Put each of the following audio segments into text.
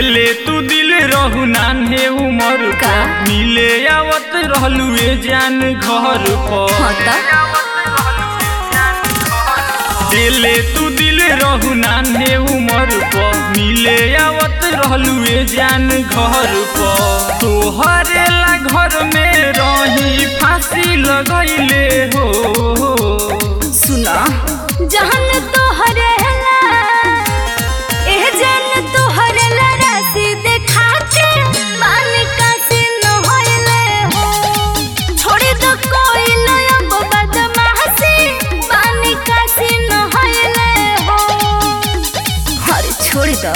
दिले तू दिल रहू नान्हे उमर का? पर मिले आवत रहलू ए जान घर पर हाँ त दिले तू दिल रहू नान्हे उमर पर मिले आवत रहलू ए जान घर पर तोहरे ला घर में रही फांसी लगैले हो सुना जहन तोहरे ला एह जन तोहरे ला राशि देखा के मान का सिन होइले हो छोड़ दो कोई अब बदमाशी मान का सिन होइले हो अरे छोड़ दो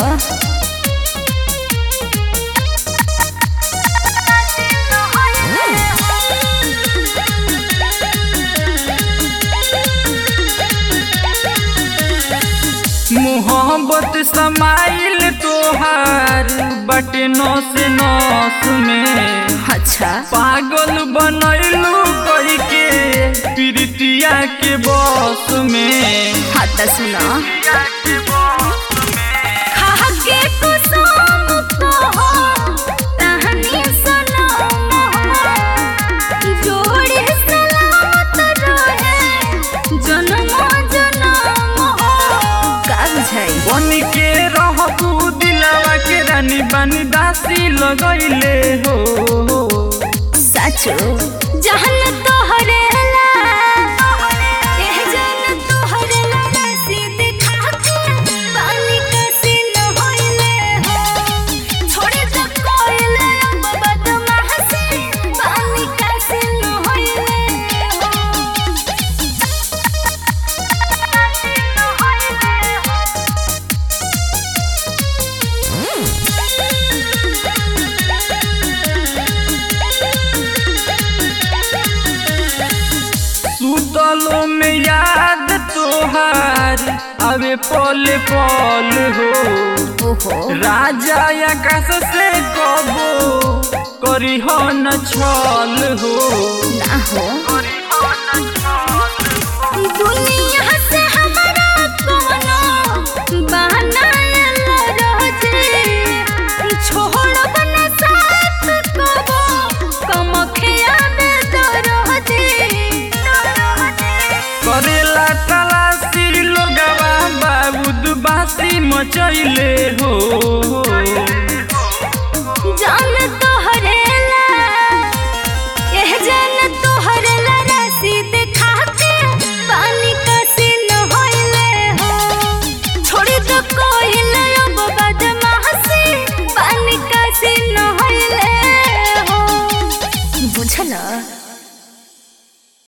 मोहब्बत समाइल तोहार बटे नौस नौस में अच्छा पागल बनैलू कई के प्रीतिया के बस में हाँ त सुना खा के कुसुम कहो, तहनी सनम हो। जोड़ी सलामत रहे, जन्मों जन्म हो। का बुझाई बन के रहबू दिलावा के रानी बानी दासी लगैले हो साचो जहन तोहरे ला एह जन तोहरे ला राशि दिखा के पानी के सीन होइले हो छोड़ दो कोइले अब बदमाशी पानी के सीन होइले हो सुतलो में याद तोहार अबे पल पल हो ओहो राजा आकाश से कबो करी हो न छल हो ना हो दुनिया से हमारा कोनो बहाना रोजे छोड़ब न साथ कबो कमखिया में दरोजे करेला तलाशी लोगवा बाबूद बासी मचैले हो